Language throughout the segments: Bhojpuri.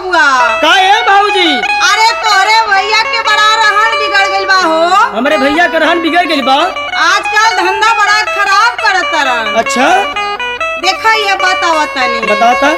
बबुआ का है भाऊजी अरे तोरे भैया के बड़ा रहन बिगड़ गइल बा हो हमरे भैया के रहन बिगड़ गइल बा आजकल धंधा बड़ा खराब करत तरन अच्छा देखा ये बतावा तनी बताता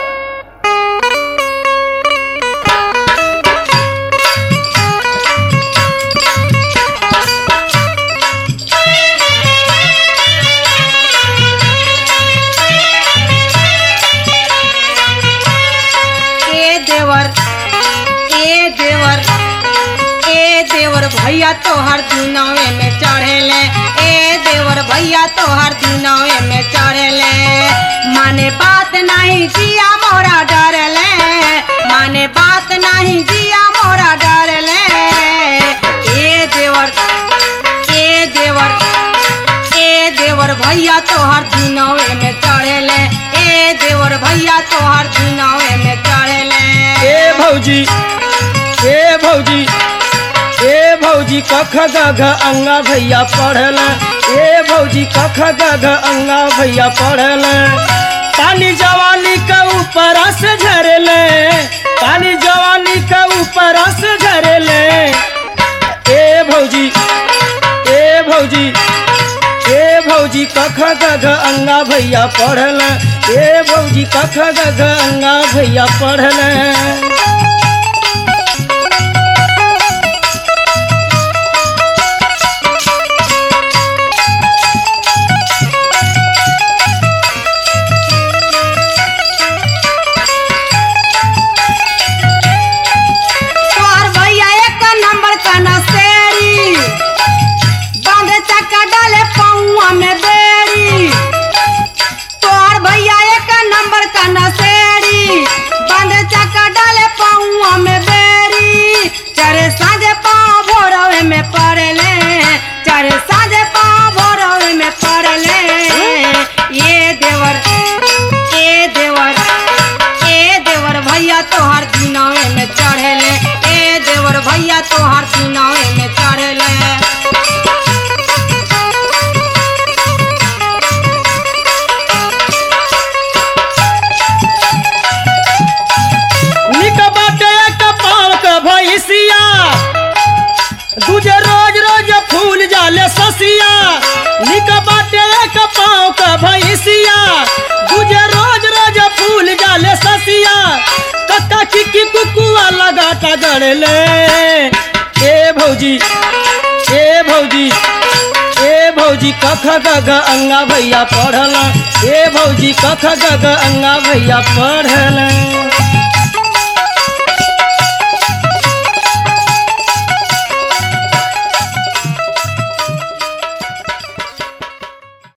ए देवर ए देवर ए देवर भैया तोहर दिनवे में चढ़ेले ए देवर भैया तोहर दिनवे में चढ़ेले माने बात नहीं जिया मोरा डरले माने बात नहीं जिया मोरा डरले ए देवर ए देवर ए देवर भैया तोहर दिनवे में चढ़ेले ए देवर भैया तोहर दिनवे में चढ़ेले ए भौजी ए भौजी ए भौजी कख गघ अंगा भैया पढ़ल ए भौजी कख गघ अंगा भैया पढ़ल पानी जवानी के ऊपर से झरले पानी जवानी के ऊपर से झरले ए भौजी ए भौजी ए भौजी कख गघ अंगा भैया पढ़ल ए भौजी कख गघ अंगा भैया पढ़ल तोहर भैया एक नंबर का नसेरी बांधे चक्का डाले पौआ में बेड़ी तोहर भैया एक नंबर का नसेरी बांधे चक्का डाले पौआ में बेड़ी चारे साँझे पाँव भोरवे में पड़ले चारे साँझे पाँव भोरवे में पड़ले ये देवर ए देवर ए देवर भैया तोहर दिनवे में चढ़ेले ए देवर भैया तोहर दिनवे में चढ़ेले निक बाटे एक पाँव के भैंसिया दूजे रोज रोज फूल जाले ससिया निक बाटे एक पाँव के भैंसिया दूजे रोज रोज फूल जाले ससिया कक्का किकी कुकुआ लगा का गड़ले ए भौजी ए भौजी ए भौजी कख गग अंगा भैया पढ़ल ए भौजी कख गग अंगा भैया पढ़ल